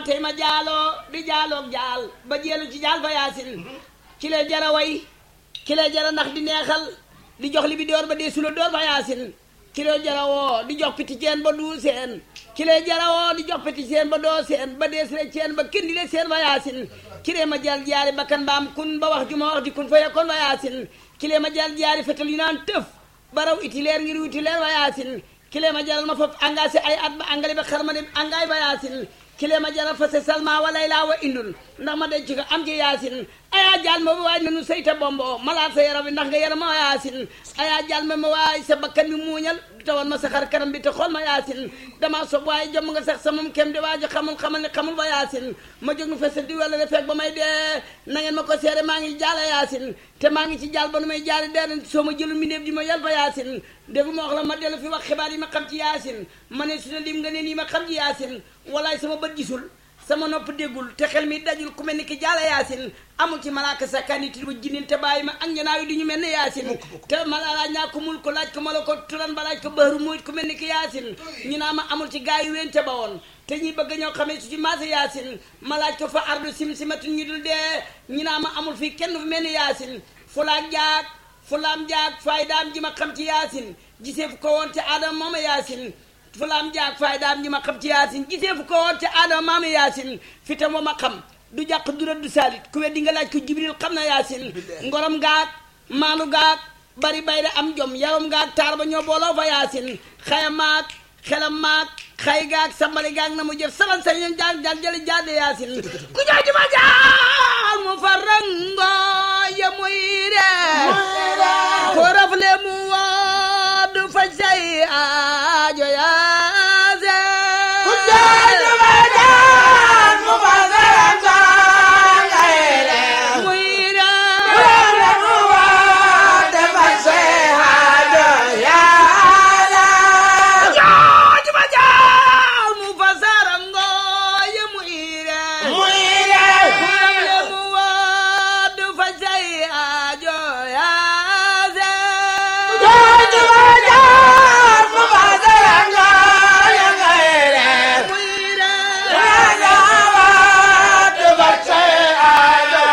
ma tey ma jaaloo di jaaloog jaal ba jeelu ci jaal fa yaasin ki lay jara way ki lay jara ndax di neexal di jox li bi door ba dee sula door fa yaasin ki lay jara woo di jox piti ceen ba duu seen ki lay jara woo di jox piti ceen ba doo seen ba dee sile ceen ba kindi le seen fa yaasin ki lay ma jal jaari bakkan mbaam kun ba wax ju ma wax di kun fa yakkoon fa yaasin ki lay ma jal jaari fetal yu naan tëf baraw itileer ngir witileer fa yaasin kile ma jaral ma foofu engagé ay at ba engrais ba xar ma dem engrais ba yaasin kile ma jaral fase salma walay laa wa indul ndax ma denc ko am ci yaasin ayaa jal ma waay nanu sayta bombo malaat sa yaram bi ndax nga yaram ma yaasin ayaa jal ma ma waay sa bakkan bi muuñal tawal ma sa xar kanam bi te xool ma yaasin dama sob waaye jom nga sax sa moom kem di waajo xamul xamal ne xamul fa yaasin ma jóg nu fesal di wala fekk ba may dee na ngeen ma ko seere maa ngi jaala yaasin te maa ngi ci jaal ba nu may jaali dee soo ma jëlu mbindeef di ma yal fa yaasin déggu ma wax la ma dellu fi wax xibaar yi ma xam ci yaasin ma ne su ne lim nga ne nii ma xam ci yaasin walaay sama bët gisul sama nopp déggul te xel mi dajul ku mel ni ki jaala yaasin amul ci malaaka sakkaani ti ba jinin te bàyyi ma ak ñanaaw yi du ñu mel ne yaasin te ma laaj naa ko mul ko laaj ko ma la ko turan ba laaj ko bëru muyit ku mel ni ki yaasin ñu naa ma amul ci gaa yu wente ba woon te ñi bëgg ñoo xamee su ci maasa yaasin ma laaj ko fa ardu sim simatu ñu dul dee ñu naa ma amul fii kenn fu mel ni yaasin fulaak jaag fulaam jaag faydaam ji ma xam ci yaasin gisee fu ko woon te aadama mooma yaasin fulaam jaag faydaam ji ma xam ci yaasin gisee fu ko woon te aadama mooma yaasin fi tam ma xam du jàq du rëdd saalit ku weddi nga laaj ko jibril xam na yaasin ngorom gaag maanu gaag bari bayre am jom yaram gaag taar ba ñoo booloo fa yaasin xaya maag xelam maag xay gaag sambali gaag na mu jëf saban sañ leen jaag jaag jële jaade yaasin ku ñoo ji ma jaal mu fa rango ya muy ree ko rafle mu wodd faj say aajo yaase ku ñoo ji ma jaal mu fa rango ya muy ree muy ree ko rafle mu wodd faj say aajo yaase ñoo ji ma jaal mu fa sarango ya muy ree muy ree ku rafle mu wodd faj say aajo yaase ñoo ji ma jaal mu fa rango ya muy ree muy ree Raga wodd faj say aajo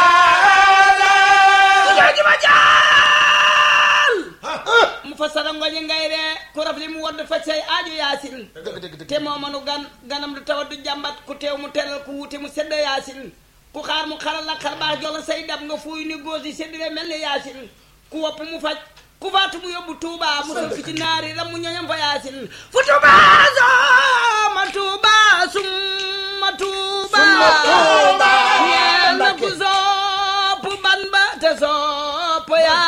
yaase jooju ma jaal mu fa sarangoñi ngay ree ku rafli mu wodd faj say aajo yaasin te moo manu gan ganam du tawat du jàmbat ku teew mu teral ku wuute mu sedd yaasin ku xaar mu xaral la xar baax jox la say dab nga fuuy ni góos yi seddire mel ni yaasin ku wopp mu faj ku faatu mu yóbbu tuuba mu sol fi ci naari ram mu ñoñam fa yaasin fu tuuba soma tuuba summa tuuba Summa tuuba. ñeel na ku sopp ban ba te sopp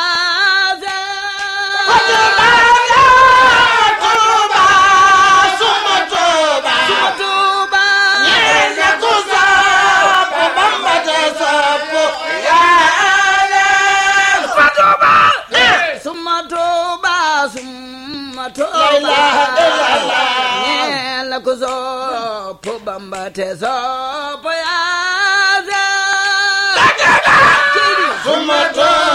yaasin tuuba fa tuuba summa tuuba summa tuuba ilaha illallah. ñeel na ku sopp bamba te sopp yaasin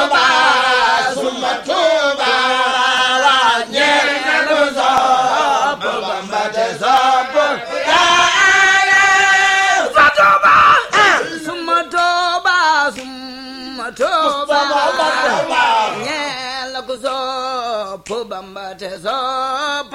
fa tuuba summa tuuba summa tuuba ñeel na ku sopp bamba te sopp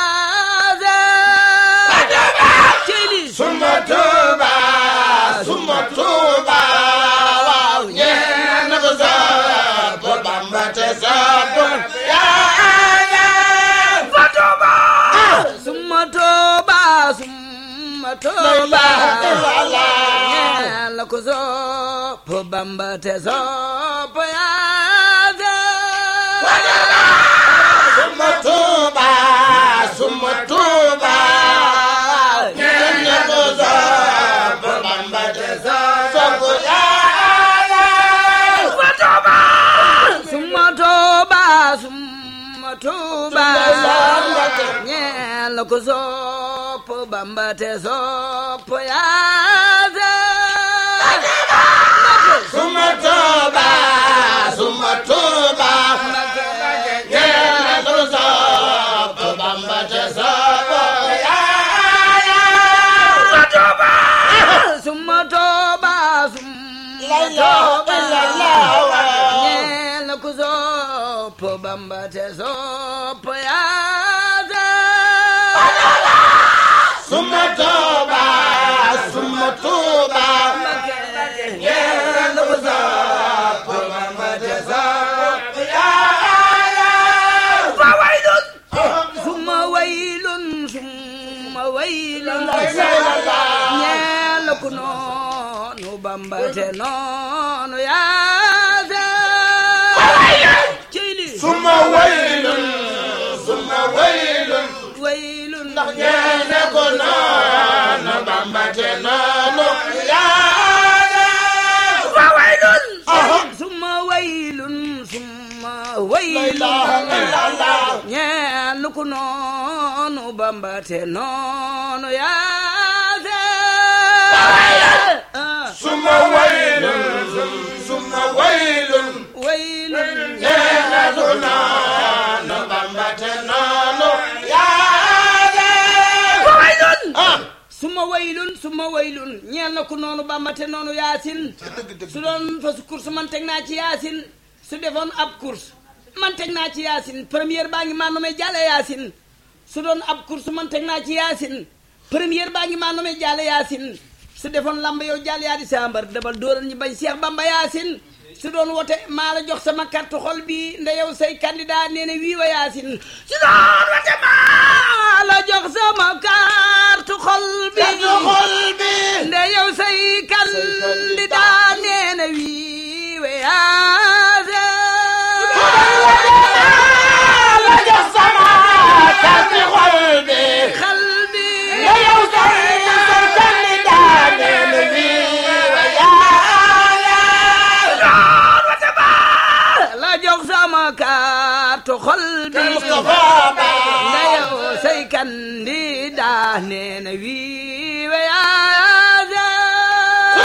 yaasin Suma tuuba, suma tuuba, waaw ñeen na ko sopp Bamba te sopp Yàlla. fa tuuba summa tuuba summa tuuba ñeel na ku sopp bamba te sopp yaasin Suma tuuba, suma tuuba, ñeen na ko sopp Bamba te sopp Yàlla. fa tuuba summa tuuba summa tuuba ñeel na ku sopp bamba te sopp yaasin Suma tuuba, suma tuuba, ñeen na ko sopp Bamba te sopp Yàlla. fa tuuba bamba te sopp yaasa suma tuuba suma tuuba ñeel ku sopp bamba te sopp yaasa fa waylun suma waylun suma waylun ñeel ku noonu bamba te noonu yaasa ceyli suma waylun suma waylun waylun ñeene ko noonu bamba te noonu yaasa fa waylun Aha. suma waylun suma la waylun ilaha illallah ñeel ku noonu bamba te noonu yaase ah suma waylun suma waylun waylun ñeene ko noonu bamba te noonu yaasa fa waylun ah suma waylun suma waylun ñeel na ku noonu bamba te noonu yaasin su doon fasu course man teg naa ci yaasin su defoon ab course man teg naa ci yaasin première baa ngi maa nomee jàlle yaasin su doon ab course man teg naa ci yaasin première baa ngi maa nomee jàlle yaasin su defoon lamb yow jàll yaa di sambar dabal dóoral ñi bañ Seex Bamba yaasin su doon wote maa la jox sama carte xol bi nda yow say candidat nee na wii wa yaasin su doon wote maa la jox sama carte xol bi katu xol bi nde yow say candidat nee na wii wa yaasin la jox sama katu xol bi xal bi la yow say say candidat nee na wii wa yaaya la jox sama carte xol bi Mustafa Ba nde yow say candidat nee na wii wa yaasin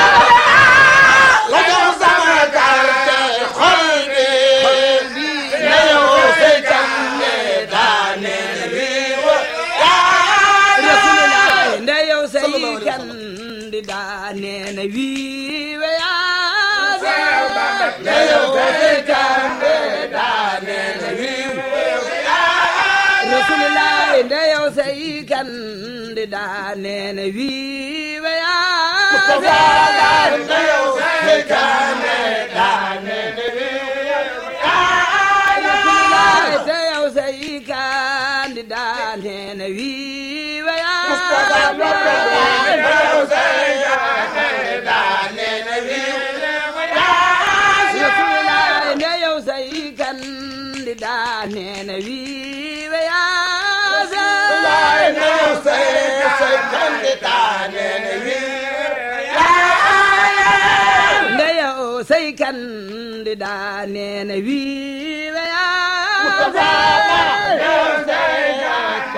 la jox sama katu xol bi la yow say candidat nee na wii wa yaaya Rasulullah nde yow say candidat nee na wii wa yaasin la yow say candidat nee na wii wa yaaya Rasulullah nde yow say candidat nee na wii wa yaasin Rasulullah nde yow say candidat nee na wii wa yaasin Rasulullah nde yow say candidat nee na wii wa yaasin nde yow say candidat nee na wii wa yaasin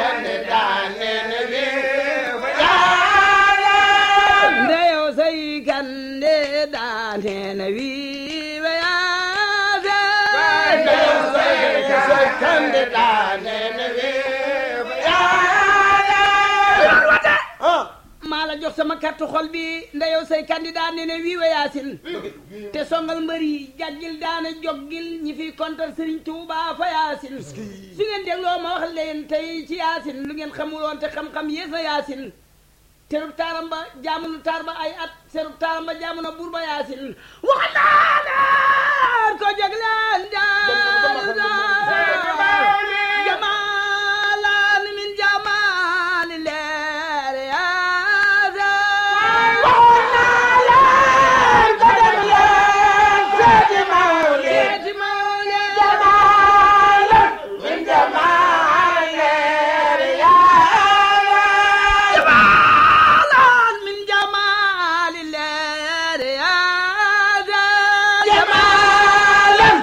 nde yow say candidat nee na wii wa yaasin maa la jox sama carte xol bi nda yow say candidat nee na wii wa yaasin te songal mbër yi jàggil daana joggil ñi fiy kontar Serigne Touba fa yaasin su ngeen dégloo ma wax leen tey ci yaasin lu ngeen xamuloon te xam-xam yées na yaasin terub taaram ba jaamu na taar ba ay at terub taaram ba jaamu na buur ba yaasin wax naa leen ko jóg leen jaaru jamaalan min jamaali leer yaasin seeti mawle jamaalan min jamaali leer yaasin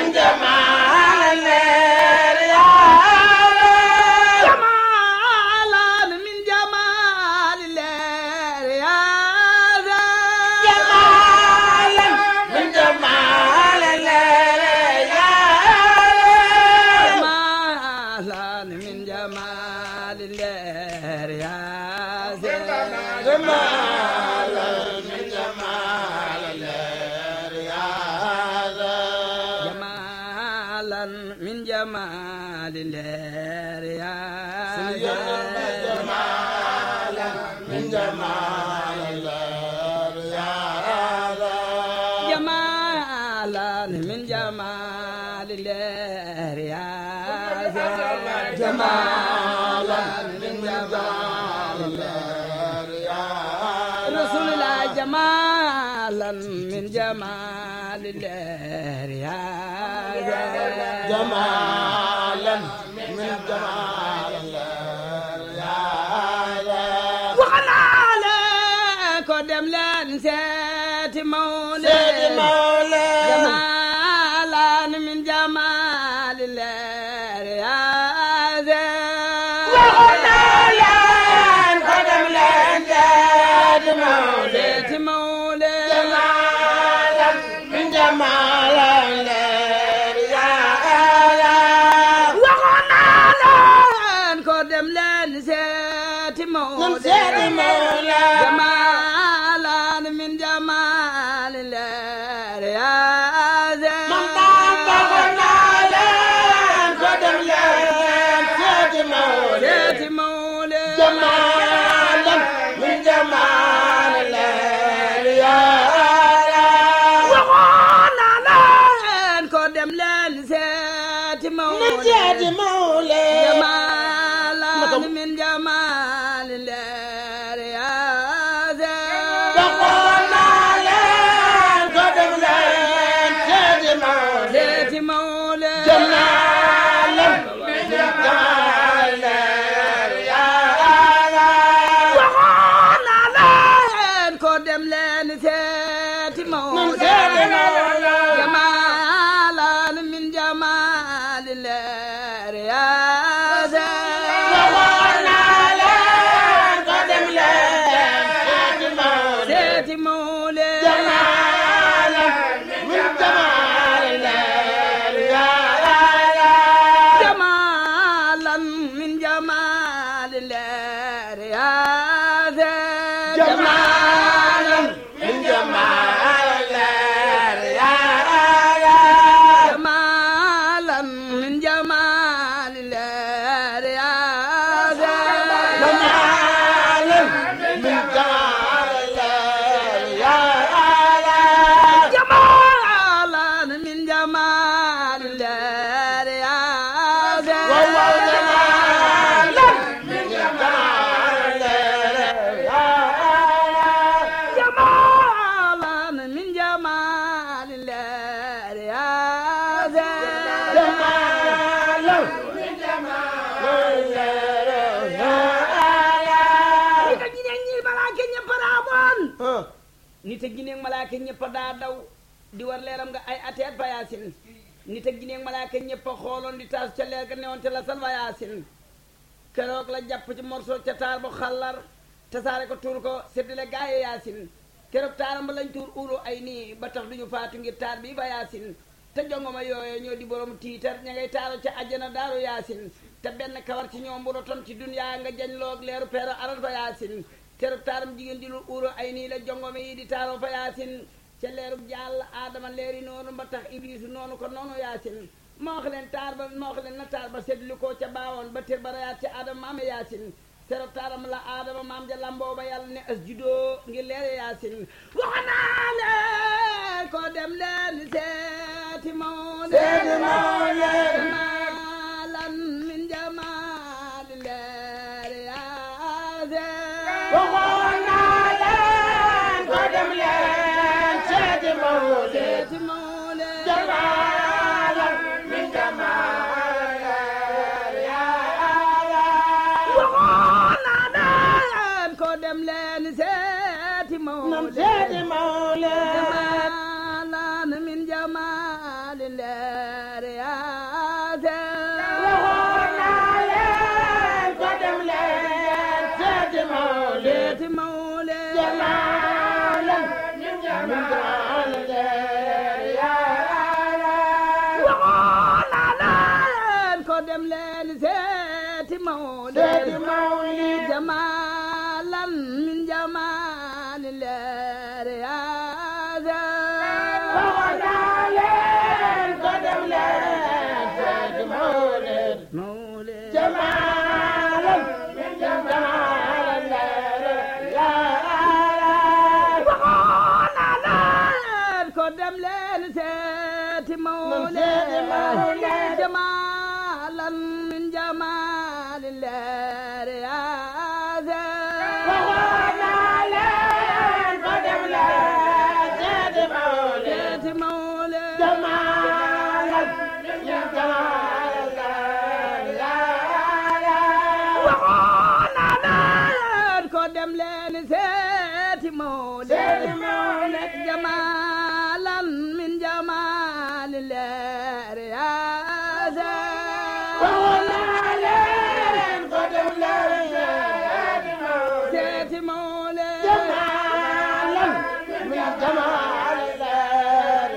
jamaalan min jamaali leer yaasin jamaalan min jamaali leer yaasin jamaalan rasulillah jamalan min jamalillah ya jamalan min jamalillah waxanaa la ko dem leen seeti mawle seeti mawle jamalan min jamalillah ya waxanaa leen ko dem leen seeti mawle seeti mawle jamalan min jamalillah waxanaa leen ko dem leen seeti mawle seeti mawle jamalan min jamalillah ya man daan waxanaa leen ko dem leen seeti mawle seeti mawle jamalan min jamalillah waxoon naa leen ko dem leen seeti mawle seeti mawle jamalan min jamalillah ya waxoon naa leen ko dem leen seeti mawle seeti mawle jamalan min jamalillah waxoon naa leen ko dem leen seeti mawle seeti mawle jamalan min jamalillah ya waxoon naa leen ko dem leen seeti mawle seeti mawle jamalan min jamalillah jamalan min jamalillah ya jamalan min jamalillah jamalan min jamalillah ya jamalan min jamalillah jamalan min jamalillah ya waaw waaw jamalan min jamalillah jamalan min jamalillah ya jamalan min jamalillah nit ak jinne ñi malaaka ñëpp daa bon nit ak jinne malaaka ñëpp daa daw di war leeram nga ay ateet fa yaasin nit ak jinne malaaka ñëpp a xooloon di taas ca leer ga newoon te la sal fa yaasin keroog la jàpp ci morso ca taar bu xallar tasaare ko tuur ko séddale gaaye yaasin keroog taaram ba lañ tuur uuru ay nii ba tax duñu faatu ngir taar bi fa yaasin te jongoma yooye ñoo di borom tiitar ña ngay taaro ca àjjana daaru yaasin te benn kawar ci ñoom bu rotoon ci duniyaa nga jañ loog leeru peero aral fa yaasin keroog taaram jigéen di lu uuru ay nii la jongoma yi di taaro fa yaasin ca leerug jàll aadama leeri noonu ba tax iblisu noonu ko noonu yaasin ma wax leen taar ba ma wax leen na taar ba seetlu ko ca baawoon ba tër ba rayaat ca aadama maame yaasin keroog taaram la aadama maam ja lamboo ba yàlla ne as judoo ngir leere yaasin wax naa leen ko dem leen seeti mawle Seeti mawle. jamalan min jamaali leere yaasin waxoon naa leen ko dem leen seeti mawle seeti mawle jamalan min jamalillah waxoon naa leen ko dem leen seeti nam mawle seeti mawle jamalan min jamaali leere yaasin waxoon naa leen ko dem leen seeti mawle seeti mawle jamalan min jamalillah waxoon naa leen ko dem leen seeti mawle seeti mawle jamalan min jamaali leere yaasin waxoon naa leen ko dem leen seeti mawle mawle jamalan min jamalillah waxoon naa leen ko dem leen seeti mawle seeti mawle. jamalan min jamaali leere yaasin dem leen seeti Mawlid seeti Mawlid jamaalan min jamaali leer yaase waxoon naa leen ko dem leen seeti Mawlid seeti Mawlid jamaalan min jamaali leer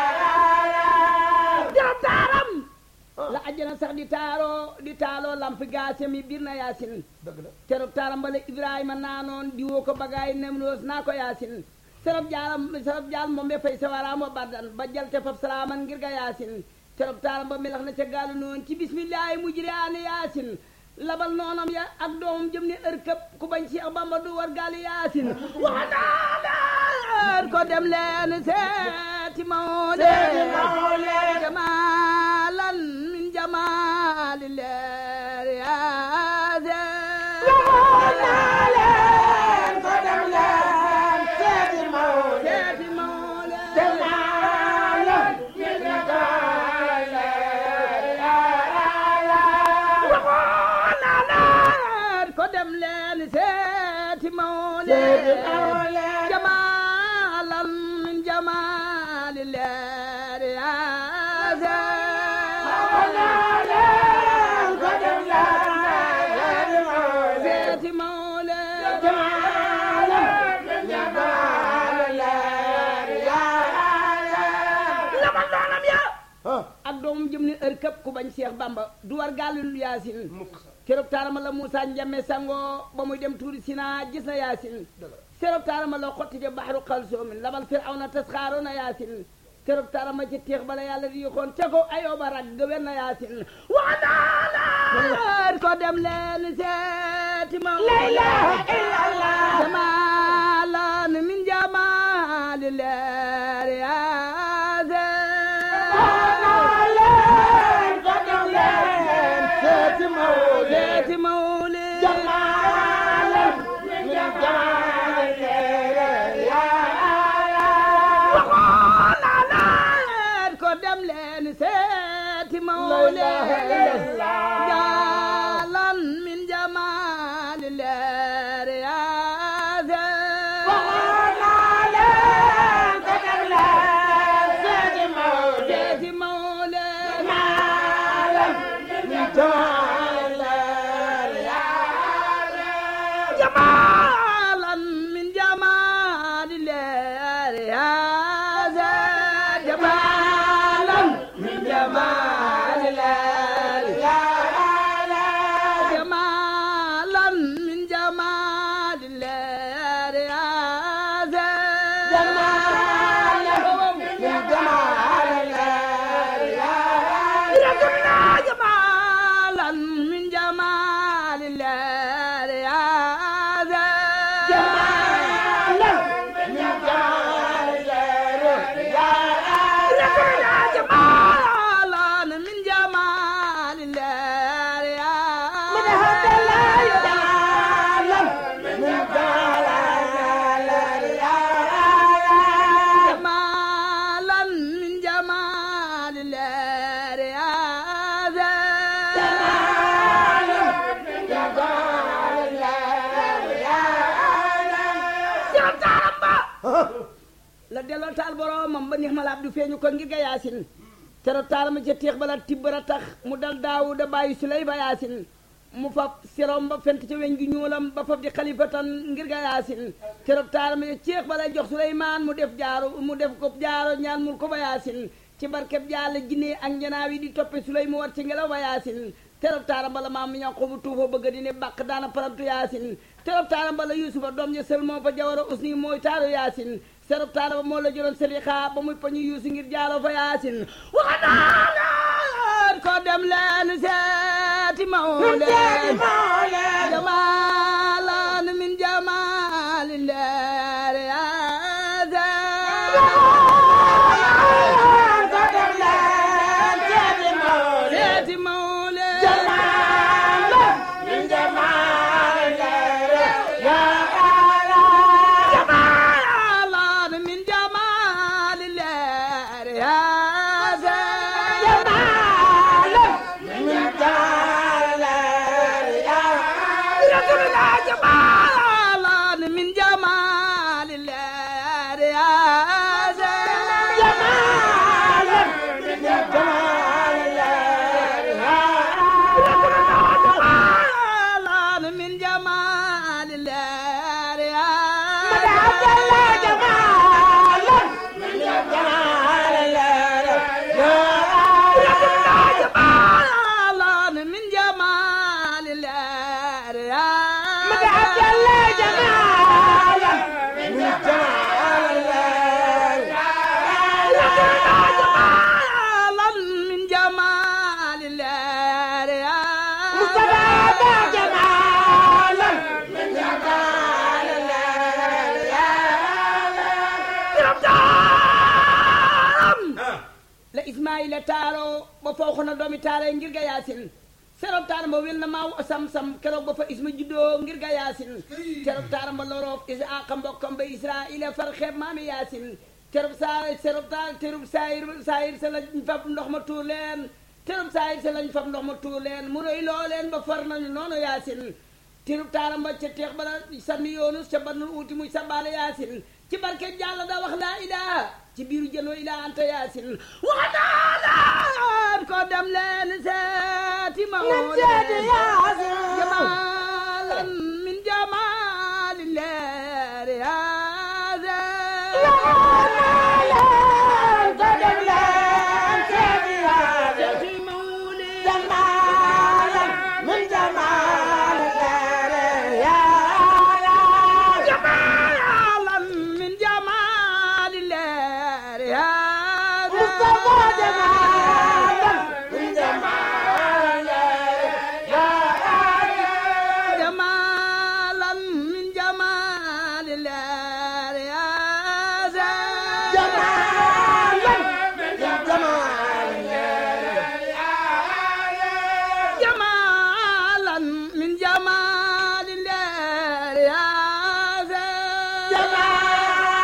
yaase jërëm taaram la àjjana sax di taaroo di taaloo lamp gaase mi biir na yaasin dëgg la terop taaram bala ibrahima naanoon di woo ko bagaay nemloos naa ko yaasin serop jaaram serop jaal moom be fay sawaraamo bardan ba jalte fab salaaman ngir ga yaasin terop taaram ba melax na ca gaalu noon ci bismillaahi mujriyaani yaasin labal noonam ya ak doomam jëm ne ërkëb ku bañ Seex Bamba du war gaali yaasin waxanaa ko dem leen seeti Mawlid seeti Mawlid jamaalan min jamaali leer yaase waxoon naa leen ko dem leen seeti Mawlid seeti Mawlid jamaalan min jamaali leer yaase waxoon naa leen ko dem leen seeti Mawlid seeti Mawlid jamaalan min jamaali leer yaase waxoon naa leen ko dem leen seeti Mawlid seeti Mawlid jamaalan min jamaali leer yaase labal noonam ya ah ak doomam jëm ni ër këpp ku bañ Seex Bamba du war gaalul yaasin mukk keroog taarama la Moussa Njame sangoo ba muy dem tuuri Sina gis na yaasin keroog taarama la xotti de baxaru xalsoomin labal Firawna tas xaaroon na yaasin keroog taarama ci teex bala yàlla di yoxoon ca ko ayooba rag gëwen na yaasin waxanaa ko dem leen seeti ma la ilaha illallah jamaalan min jamaali leer yaasin ko dem leen seeti Mawlid seeti Mawlid jamaalan min jamaali leer yaase waxoon naa leen ko dem leen seeti Mawlid La ilaha illallah. jaalan min jamaali leer yaase waxoon naa leen ko dem leen seeti Mawlid seeti Mawlid jamaalan min jamaali leer yaase jamaalan min jamaali leer yaase jamaalan min jamaali leer jamaalan min jamaali leer yaase rasulna jamaalan min jamaali leer yaase rasulna jamaalan min jamaali leer yaase jamaalan min jamaali leer yaase Seex Taaramba la delloo taal boroomam ba neex ma laab du feeñu ko ngir ga yaasin tero taalama ca teex bala tibbara tax mu dal daawuda bàyyi suley ba yaasin mu fab sirom ba fent ca weñ gi ñuulam ba fab di xalifatan ngir ga yaasin tero taalama ca teex bala jox suleymaan mu def jaaro mu def ko jaaro ñaan mul ko ba yaasin ci barkeb jaala jinne ak njanaaw yi di toppe suley mu war ci ngelaw ba yaasin terop taaram bala maam mi ñoo xobu tuufoo bëgg di ne bàq daana parantu yaasin terop taaram bala yusufa doom ja sël moo fa jawara usni mooy taaru yaasin terop taaram ba moo la jëloon selixa ba muy pañu yuusu ngir jaalo fa yaasin waxanaa leen ko dem leen seeti mawleen jamaalan min jamaali leer yaasin seeti mawleen jamaalan min jamaali leer yaasin rasul لله يا مدى عبد الله جمالا من جمال جمالا من جمال الله يا مدى عبد الله جمالا من جمال جمالا من جمال الله يا مصطفى جمالا من جمال la ismaila taaro ba fawxo na doomi taara ngir ga yaasin serob taara ma wel na maaw sam-sam keroog ba fa isma juddoo ngir ga yaasin keroog taara ma loroof isaaqa mbokkam ba israila far xeeb maami yaasin keroog saa serob taara terub saayir saayir sa lañ fab ndox ma tuur leen terub saayir sa lañ fab ndox ma tuur leen mu rëy loo leen ba far nañu noonu yaasin tirub taaram ba ca teex bala sànni yoonus ca banul uuti muy sabaale yaasin ci barke jàlla da wax laa ilaha ci biiru jënoo ilaa anta yaasin waxanaa laan ko dem leen seeti ma seeti Yaasin. jamaalan min jamaali leer yaasin seeti mawli jamaalan min jamaali leer yaasin جمالا من جمال الله يا زين جمالا من جمال الله يا زين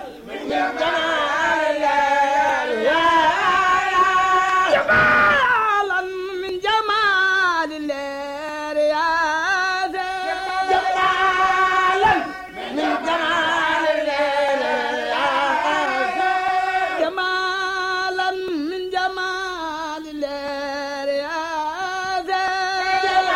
جمالا من جمال الله يا زين جمالا من جمال الله يا زين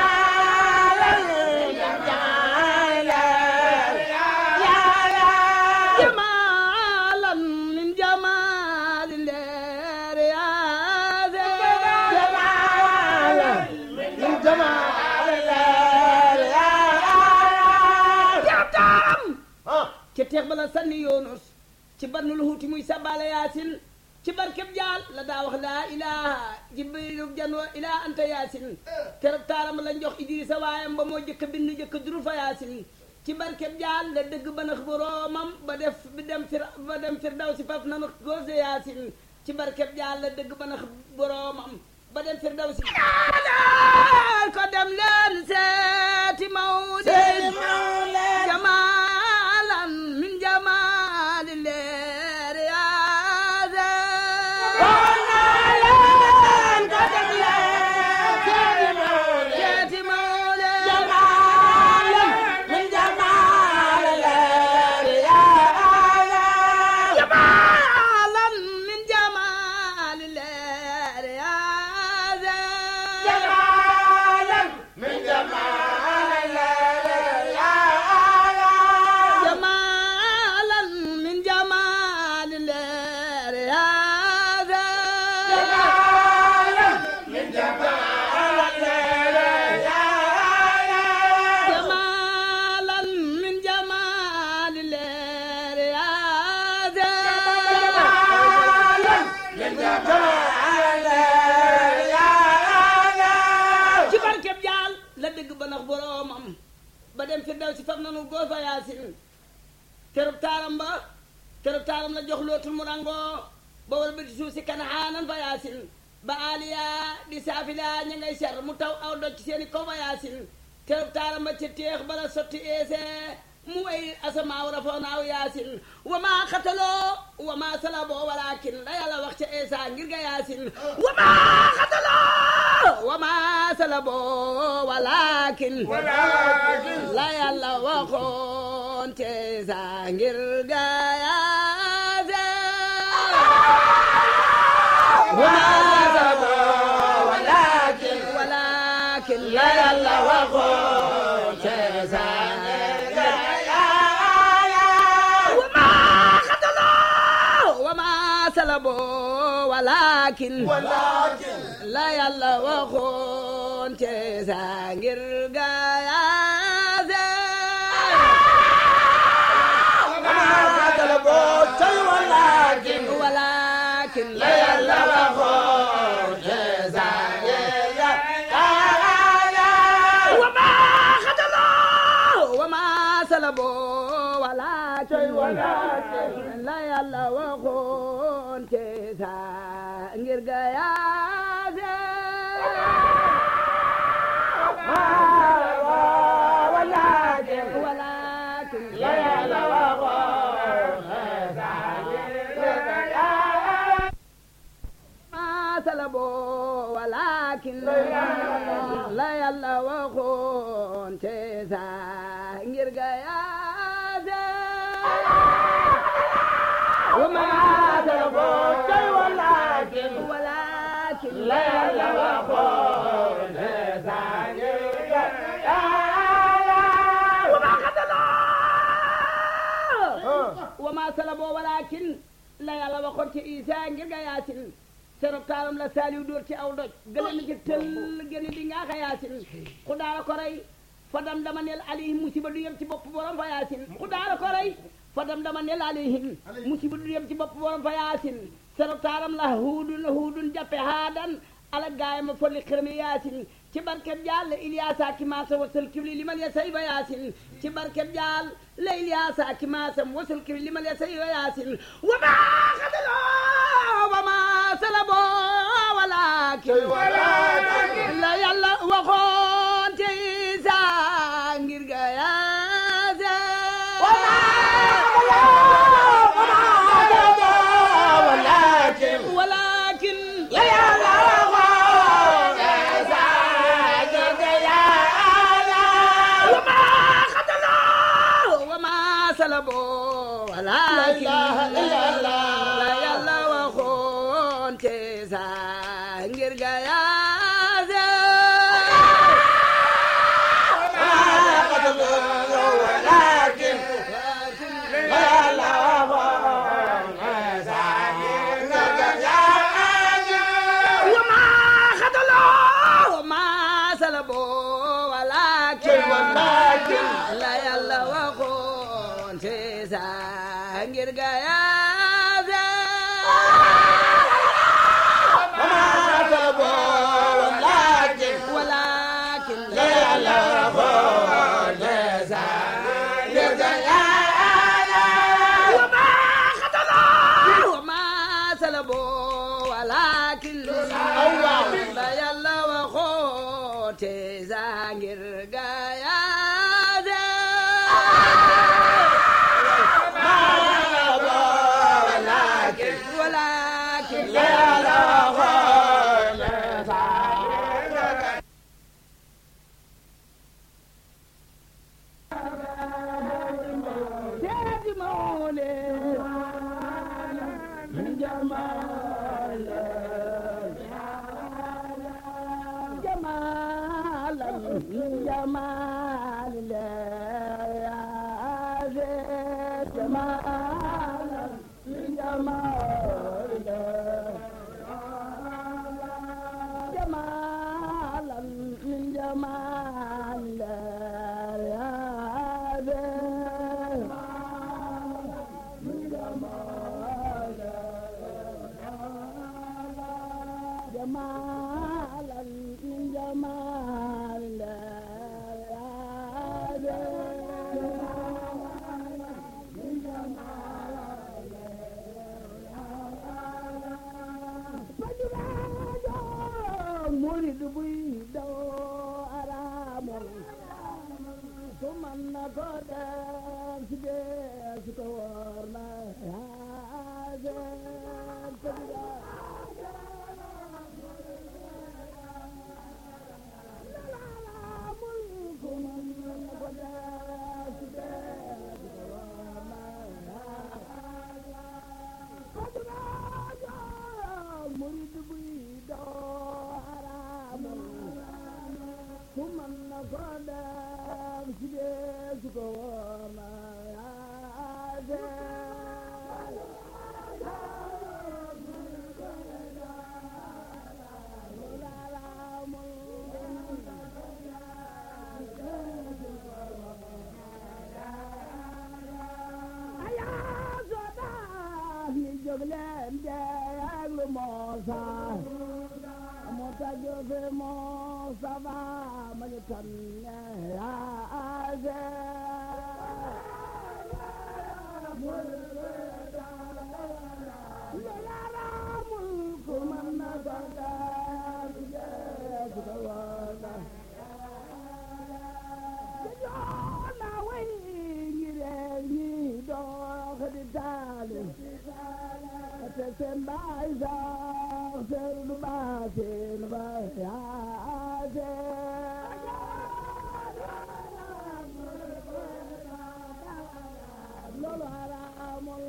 جمالا من جمال الله يا زين jabtaam ca teex bala sanni yoonus ci barnul huuti muy sabale yaasin ci barkeb jaal la daa wax laa ilaha jibril janwa ilaa anta yaasin keroog taaram la jox idrisa waayam ba moo jëkk bind jëkk duru fa yaasin ci barkeb jaal la dëgg ba nax boroomam ba def bi dem fir ba dem fir daw si faf nanu góose yaasin ci barkeb jaal la dëgg ba nax boroomam ba dem fir daw si ko dem leen seeti mawdi jamalan min jamali leer yaa seeti mawle jamalan min jamali leer yaa jamalan min jamali leer yaa jamalan min jamali leer yaa ci barkeb jaal la dëgg ba nax boroomam ba dem fi daw si faf nanu góor fa yaasin kerub taaram ba kerub taaram la jox lootul mu rangoo ba war ba di suuf si kanahaanan fa yaasin ba aliya di saafila ña ngay ser mu taw aw doj ci seeni kaw fa yaasin kerub taaram ba ca teex bala sotti eese mu way asamaaw rafoonaaw yaasin wa maa xataloo wa maa salaboo walakin la yàlla wax ca eesa ngir ga yaasin wa maa xataloo wa maa salaboo walakin la yàlla waxoon ca eesa ngir ga yaasin wa maa salaboo walakin la yàlla waxoon ca eesa salaboo walakin ولكن la yàlla waxoon te sa ngir gaayaase وما طلبوا شيء ولكن walakin لا يلا وخون جزاء يا وما خدلوا وما سلبوا ولكن ولكن لا يلا waxoon te sa ngir gaayaase ولكن ولكن لا يلا وخون ما سلبوا ولكن لا يلا waxoon te sa ngir gaayaase وما طلبوا شيء ولكن ولكن لا يلا وخون جزاء وما خدلوا وما سلبوا ولكن la yàlla waxoon ci Isa ngir ga yaasin serop taalam la saaliw dóor ci aw doj gële na ci tëll gëne di ngaa xa yaasin ku daara ko rey fadam dama neel alayhim musiba du yem ci bopp borom fa yaasin ku daara ko rey fadam dama neel alayhim musiba du yem ci bopp borom fa yaasin serop taalam la huudun huudun jappe haadan ala gaay ma folli xërmi yaasin ci barket jaal la Iliyaasa ki maasa wasal kibli liman ya sayba yaasin ci barket jaal la Iliyaasa ki maasam wasal kibli liman ya sayba yaasin wa ma xadalo wa ma salabo walakin ولكن la yàlla waxoon te Isa ngir ga yaase ولكن walakin لا يلا وخون جزاء wa ma xadalo wa ma salabo walakin ilaha illallah. la yàlla waxoon te Isa ngir ga yaase ولكن لا يلا وخون وما خدلوا وما سلبوا ولكن ولكن لا يلا وخون تيسا ngir gayaaze وما طلبوا ولكن ولكن لا يلا وخون وما خدلوا وما سلبوا ولكن لا يلا وخون تيسا ngir gayaaze ولكن سيدي مولى من جمال جمالا من جمال يا زيد جمالا من جمال جمالا من جمال يا زيد من جمال جمالا من جمال يا زيد من جمال مريد بيدو أرامل ثم النقد سجيس كورنا هذا مريد بيدو أرامل ثم النقد سجيس كورنا هذا jóg leen jeeglu Muusa mu taggu fi Mustafa ma ñu tànne yaase yaaramul ku man na sargal jeesu ko wala joona way ngi reer ñi dox di taali te seen baay sax seen du baatin ba yaase loolu haraamul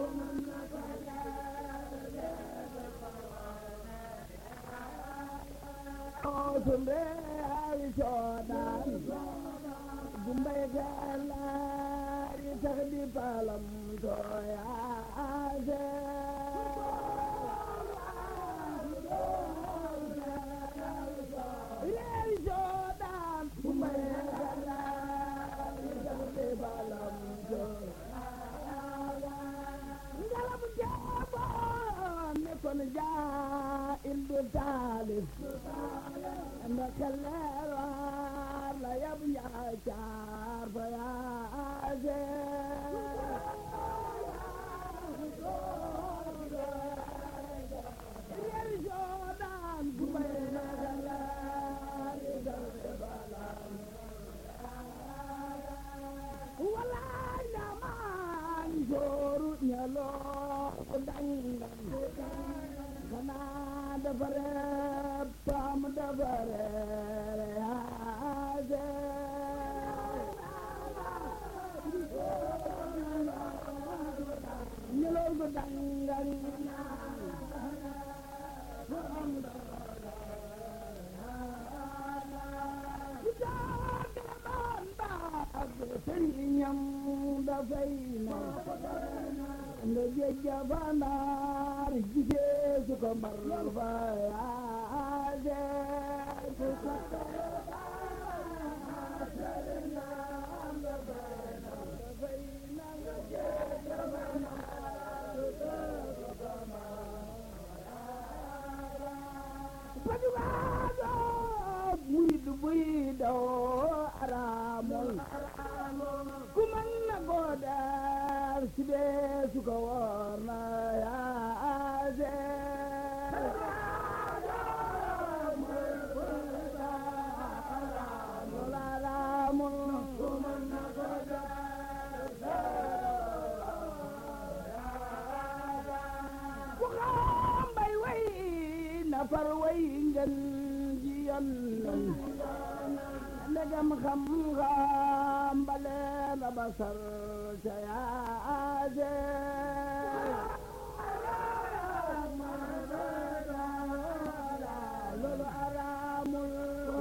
sumbe ay coodaan gumbay galaari tax di palam to yaase reeri coodaan gumbay galaari tax di palam to ngalam jaaboon ne kon jaa il du taalif ndaka leerar la yab njaay caar fa yaase reeri coodaan gumbay galaari tax di palam walaay na maan jooru ñaloo dangan xanaa dafa reeb paam dafa reere yaase ñaloo gu dangan sëriñam dafay na nga jejja fanaar jigee su ko mbar fa yaase pajugaado murid buy daw araamul ku man na koo daar si bee su ko woor na yaase ku xam bay way na far way ngeen ji yoon ndegam xam-xam bale na basar ca yaase loolu araamul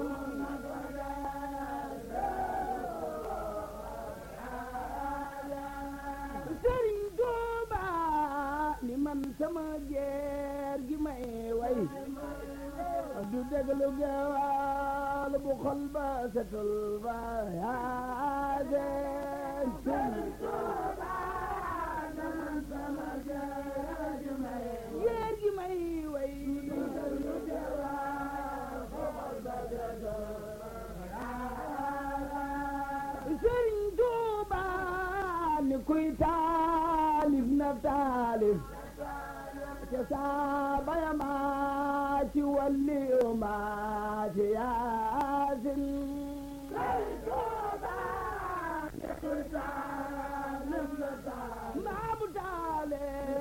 Sëriñ Tuuba ni man sama jeer gi may way du déglu gewal bu xol ba setul ba yaase jeer gi may way Sëriñ Tuuba ni kuy taalif na taalif ca saaba ya maa ci walli maa ci yaasin maa bu taale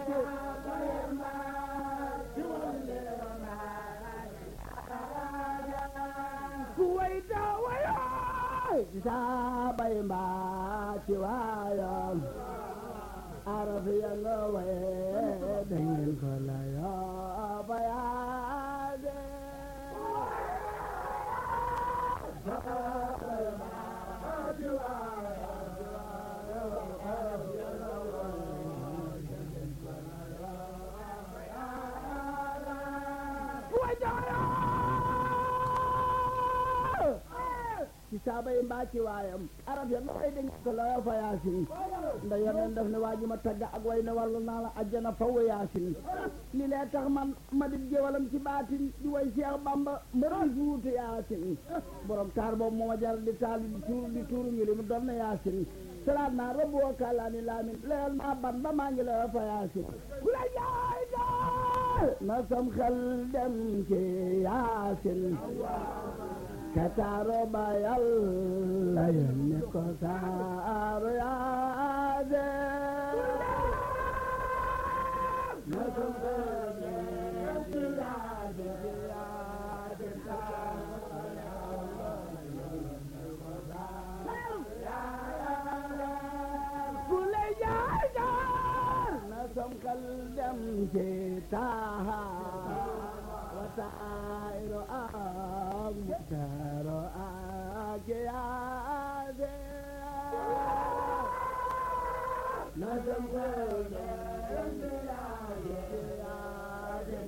ku way ta wayo saaba ya maa ci waayo araf ya nga waye dangeen ko la yoo ba yaade wajaya ci sa saaba yi mbaa ci waayam arab ya looy dañ ko looyo fa yaasin nda yoneen def ne waa ji ma tagga ak way ne wàllu naa la ajjana faw yaasin li lee tax man ma di géwalam ci baatin di way Seex Bamba mbërum fuutu yaasin borom taar boobu moo ma jar di taal di tuuru di tuuru ngi li mu doon na yaasin salaat naa rabbu wa kàllaani laamin leel naa ban ba maa ngi la fa yaasin ku la jaay daal na sam xel dem ci yaasin ka taaro ba yàlla yónni ko taaro yaasin na sam xel dem ci yaasin ku lay jaay jaar na sam xel dem ci taaha wa taayro ak mutaaro ak yaade na sam xel dem ci yaade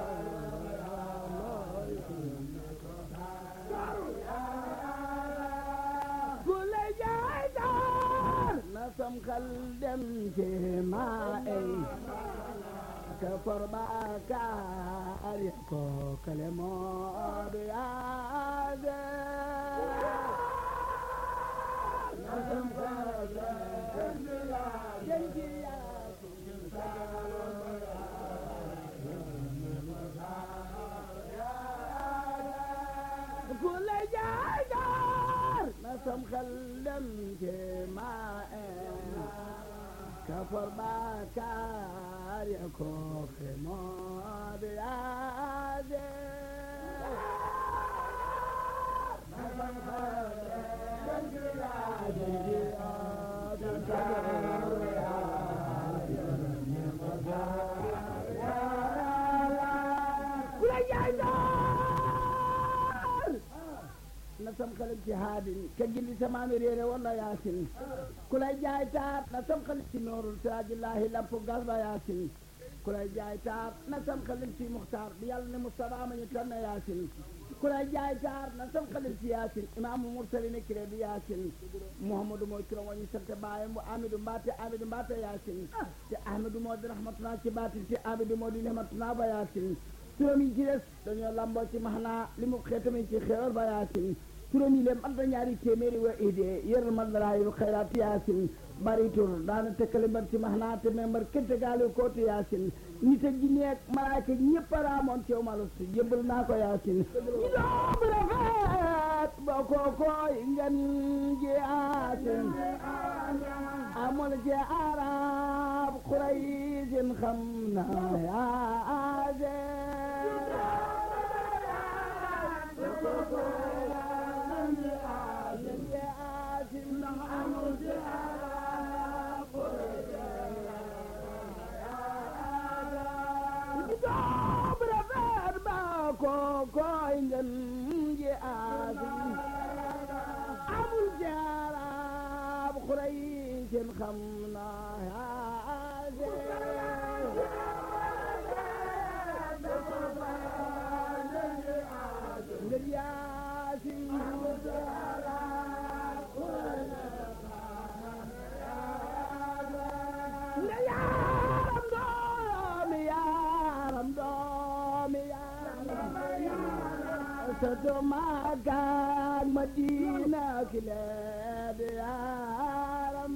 ku lay jaay jaar na sam xel dem ci maa ey ka for baakaar ya ko kale moo du yaade na sam xel dem ci yaade ku lay jaay jaar na sam xel dem ci maa en ka for baakaar ya ko xe moo di yaade na sam xel dem ci ku lay jaay jaar na sam xalit ci haadin ka gindi samaami réere walla yaasin ku lay jaay taar na sam xalit ci noorul siraajillahi lampu galba yaasin ku lay jaay taar na sam xalit ci muxtaar bi yàlla ne Mustafa ma ñu tànn yaasin ku lay jaay taar na sam xalit ci yaasin imaamu mursali ne kiré bi yaasin muhammadu mooy turam wa ñu sant baayam bu amidou mbaate amidou mbaate yaasin te ahmadou moo di rahmatuna ci baatin te amidou moo di nehmatuna ba yaasin turam yi ci des dañoo lamboo ci maxnaa li mu xeetami ci xewal ba yaasin turam yi leen anta ñaari téeméeri wa idee yëral man daraayul xayraat yaasin bari tur daana tëkkale mbar ci maxnaa te membar kente gaali kooti yaasin nit ak jinne ak malaaka ñëpp a raamoon ceew malastu jëbbal naa ko yaasin ñu doom rafet boo ko koy ngan ji yaasin amul ci arab xuraysin xam na koy ngeen ji aasin amul jaaraab xuray seen xam naa ngeen yaasin nga yaaram doomi yaaram doomi yaaram sato maakaak madina kileed yaaram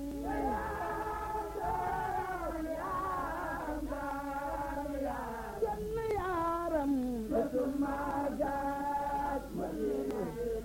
jenn yaaram sato maakaak madina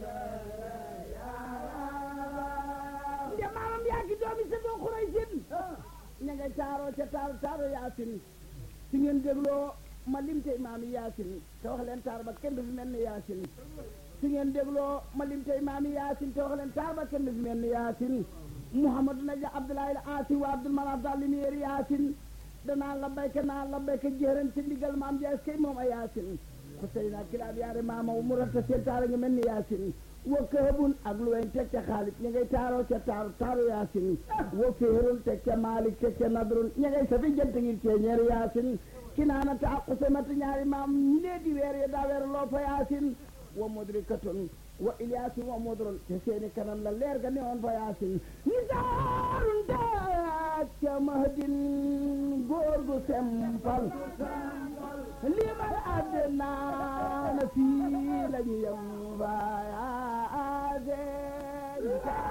ndemaram yaaki doomi sato xuray sin ña nga caaro ca taar taaro yaasin si ngeen dégloo ma limte imaami yaasin te wax leen taar ba kenn du fi mel ni yaasin si ngeen dégloo ma limte imaami yaasin te wax leen taar ba kenn du fi mel ni yaasin muhammadu naja abdoulaye al aasi wa abdul manaf daal limiyeer yaasin danaa la bayka naa la bayka jëran ci ndigal maam jaas kay moom a yaasin xuseyna kilaab yaare maama mu rafta seen taara nga mel ni yaasin wa këbun ak lu weyn teg ca xaalis ña ngay taaroo ca taaru taaru yaasin wa féerun teg ca maalik teg ca nadrun ña ngay safi jant ngir cee ñeer yaasin kinaana ta aqusamata ñaari maam ñi lee di weer ya daa weer loo fa yaasin wa mudrikatun wa Iliyaasu wa Modron te seeni kanam la leer ga newoon fa yaasin nisaarun daat ca mahdin góor gu sempal limal àddina na fii la ñu yem fa yaasin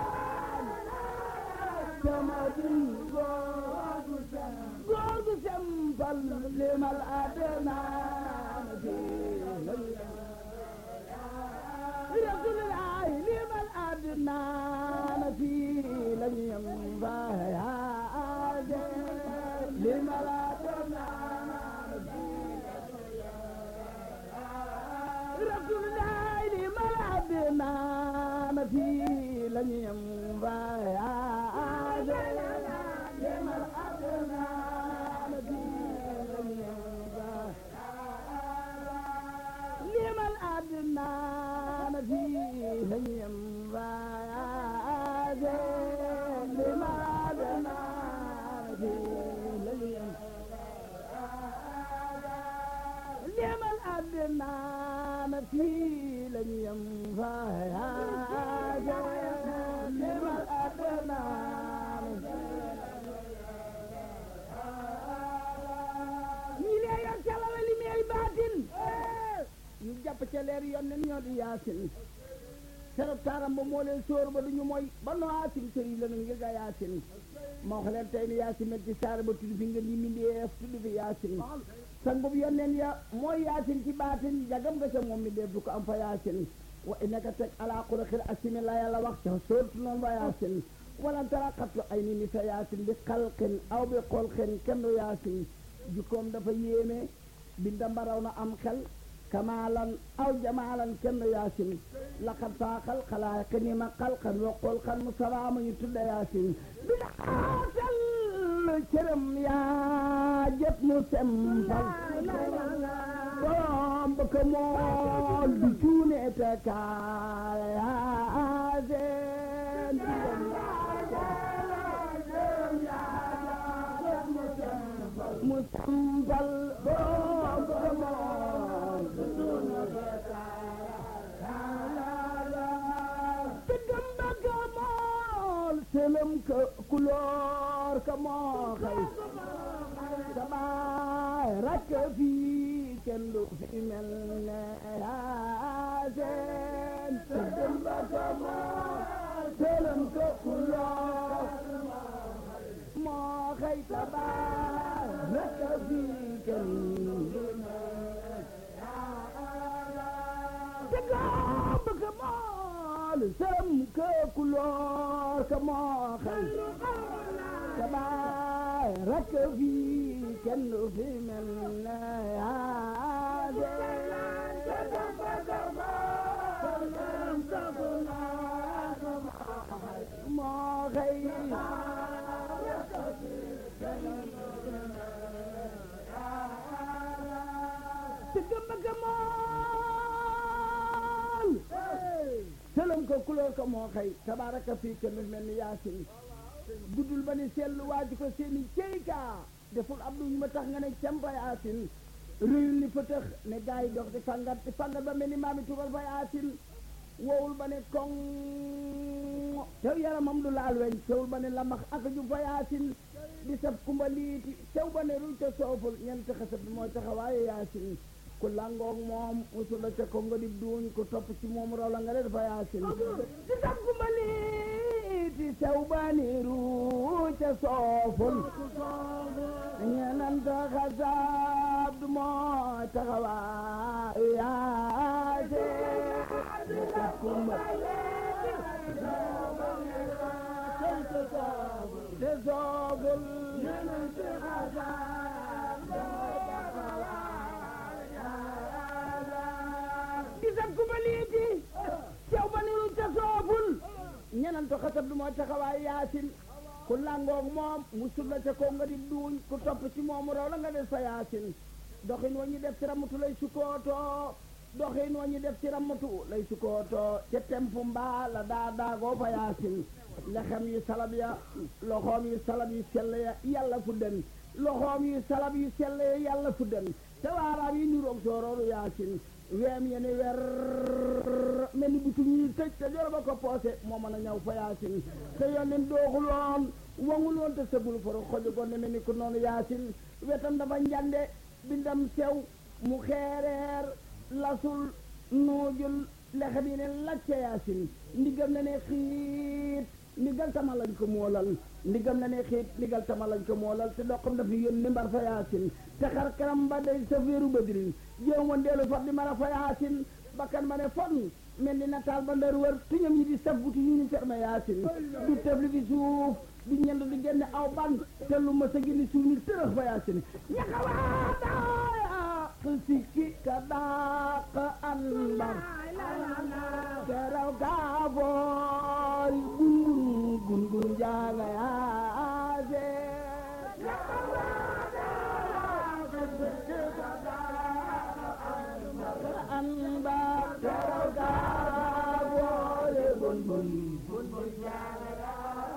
ca mahdin góor gu góor gu sempal limal àddina na fii la ñu yem Rasulullah limal àddina na fii la ñu yem fa yaasin limal àddina Rasulullah limal àddina na fii la ñu yem fa yaasin limal àddina na fii la ñu yem fa limal àddina na fii la ñu yem fa yaasin limal àddina na fii la ñu yem limal àddina na fii la ñu yem fa yaasin limal àddina ñi lee yor calala li meey baatin ñu jàpp ca leer yoon nen ñoo di yaasin serop taaram ba moo leen sóor ba duñu mooy ba no yaasin sëriñ la nu ngir ga yaasin moo wax leen tey ni yaasin met ci saar ba tudd fi ngeen yi mindeef tudd fi yaasin sangub yonneen ya mooy yaasin ci baatin jagam nga ca moom mi def du ko am fa yaasin wa innaka teg ala xulaxil asimi la yàlla wax ca sóortu noonu ba yaasin walan tara xattu ay ni ni sa yaasin bi xalqin aw bi xolqin kenn du yaasin jukkoom dafa yéeme binda mbaraw na am xel kamaalan aw jamaalan kenn du yaasin laqad faaxal xalaayiq ni ma xalqan wa xolqan mu salaama ñu tudda yaasin bi daatal cërëm yaa jët mu sempal borom ba ko mool du cuune te kaal yaasin mu sempal borom ba ko mool du cuune te kaal tëggam ba ko mool selëm ka kuloor ka moo xëy sabaay rakk fii kenn du fi mel ne yaaseen tëggam ba ko mool selëm ka kuloor moo xëy sabaay rakk fii kenn du fi mel tëggam ba ko mool selëm ka kuloor ka moo xëy sabaay rakk fii kenn du fi mel ne yaaseen moo xëy tëggam ba ka mool sëlëm ko kulóor ko moo xëy tabaaraka fii kenn du mel ni yaasin guddul ba ni seetlu waaju ko seeni ceykaa deful ab duñ ma tax nga ne campa yaasin réyul ni fëtëx ne gaa yi dox di fangat di fangat ba mel ni maami tugal fa yaasin wowul ba ne koŋ tew yaramam du laal weñ tewul ba ne lamax ak ju fa yaasin di sab kumba liiti tew ba ne ruy te sooful ñeent xasab bi mooy taxawaaye yaasin ku langoog moom musul la ca ko nga di duuñ ku topp ci moom raw la nga def fa yaasin di sab kumba liiti tew ba ne ruy te sooful ñeent xasab du mooy taxawaaye yaasin di sab kumba te sooful gisat ku ba liiti cew ba niru te sooful ñenanto xasab du mooy taxawaay yaasin ku langoog moom mu sulla ca ko nga di duuñ ku topp ci moomu raw la nga des fa yaasin doxin wa ñu def ci ramatu lay sukootoo doxin wa ñu def ci ramatu lay sukootoo ca tempu mbaa la daa daagoo fa yaasin lexem yu salab ya loxoom yu salab yu sell ya yàlla fu den loxoom yu salab yu sell ya yàlla fu den te waaraam yi niroog soorooru yaasin weem yeni wer mel ni butum yi tëj te joro ba ko poose moo mën a ñaw fa yaasin te yonen dooxul woon wangul woon te sëgul foro xoju gonne mel ni ku noonu yaasin wetam dafa njande bindam sew mu xeereer lasul nuujul lexe bi ne lacca yaasin ndigam na ne xiit ndigal tama lañ ko moolal ndigam na ne xiit ndigal tama lañ ko moolal te doxam daf ñu yónni mbar fa yaasin te xar kanam ba day sa féeru badrin jéem woon deelu fat di mara fa yaasin bakkan ba ne fon mel ni nataal ba ndar wër tuñam yi di saf buti ñu ni ferme yaasin du tefli fi suuf du ñend du génne aw ban te lu ma sa génne suuf ni tërëx fa yaasin ñaxawaadaaya sikki ka daaq anbar keraw kaafoori gungun gungun jaaga yaase anbar keraw kaafoori gungun gungun jaaga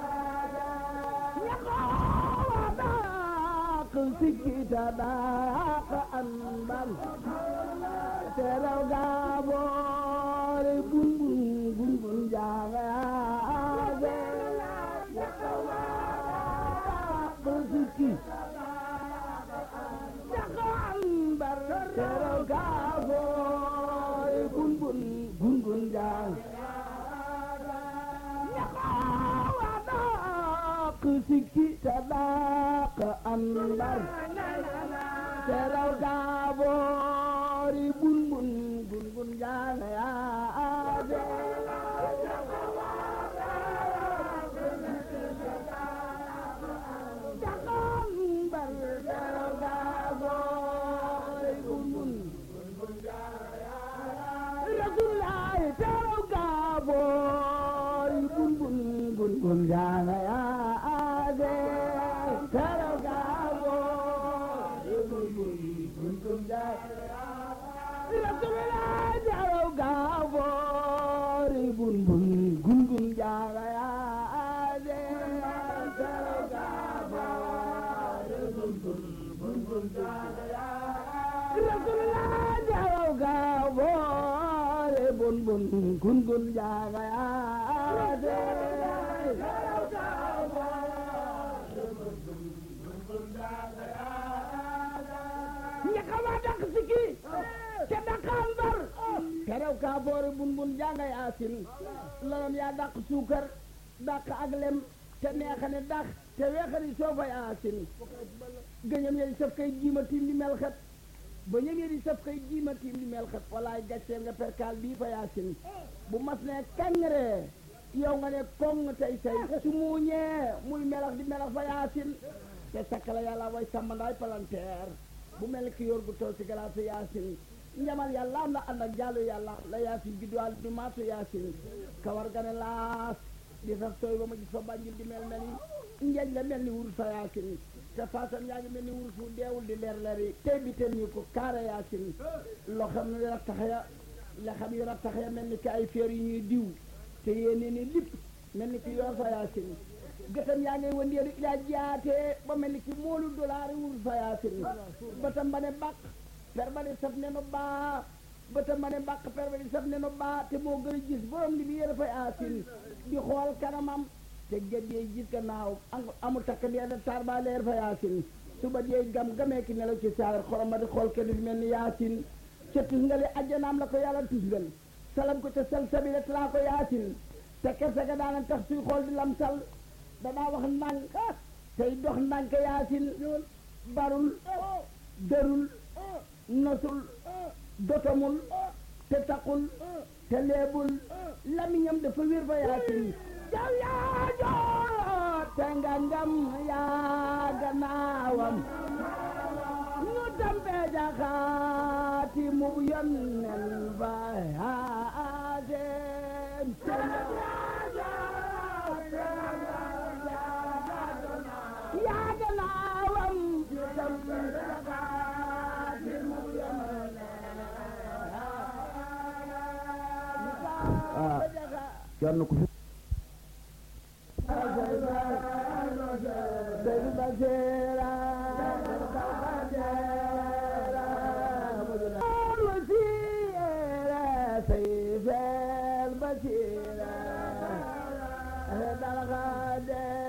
ñaxawaadaaq sikki ka daaq anbar keraw kaafoori gungun gungun jaaga yaase sikki bar teral gaafoore gun gun gun gun jaan ñaxaawa daaq sikki ta daaq andar teral gaafoore gun gun gun gun jaan yaade jaxaan bar teral gaafoore gun gun Rasulullaay teral gaafoore gun gun gun gun jaan yaade teral gaafoore gun gun gun gun jaan Rasulullaay teral gaafoore gun gun gun gun jaan yaade teral gaafoore gun gun gun gun jaan Rasulullah jaraw gaawoore bun bun gun gun jaaga yaade jaraw gaawoore bun bun gun gun jaaga yaade ñakama dak siki te dakal bar jaraw gaawoore bun bun jaaga yaasin lalam yaa dak suukar dak ak lem te neexane dak te weexani soofa yaasin gëñam yey saf kay jiima tim di mel xet ba ñëwee di saf kay jiima tiim di mel xat walaay gàcceel nga perkaal bii fa yaasin bu mas ne kàngre yow nga ne koŋ tey say su muuñee muy melax di melax fa yaasin te sakkala yàlla way sàmmandaay palanteer bu mel ki yor gu tool ci galaatu yaasin njamal yàlla am na ànd ak jàllu yàlla la yaasin judduwaal du maatu yaasin kawar ga ne laas di saf tooy ba ma gis fa bànjil di mel mel ni njeeñ la mel ni wurus fa yaasin te faasam yaa ngi mel ni wurus wu deewul di leer leer yi tey bi teen ñu ko kaara yaasin loo xam ne rattax ya la xam yi rattax ya mel ni ki ay feer yu ñuy diw te yéene ni lipp mel ni ki yor fa yaasin gëtam yaa ngay wëndeelu ilaa jaatee ba mel ni ki moolu dollar wurus fa yaasin bëtam ba ne bàq per ba ne saf ne no baa bëtam ba ne bàq per ba ne saf ne no baa te moo gën a gis borom li bi yére fa yaasin di xool kanamam te gët yeey gis gannaaw amul takk di da taar ba leer fa yaasin suba yeey gam gamee ki nelaw ci saar xorom ma di xool kenn fi mel ni yaasin ca tusngali ajjanaam la ko yàlla tusngal salam ko ca sal sabila talaa ko yaasin te kersa ga daana tax suy xool di lam sal danaa wax ndànk tey dox ndànk yaasin barul dërul nosul dotomul te taqul te leebul lamiñam dafa wér fa yaasin jaw yaa joor te nga ngam yaa gannaawam ñu tampee jaxaati mu yonnen ba yaaseen yaa gannaawam ñu tampee jaxaati mu yonnen ah kenn ku fi البصيرة هذا الغادر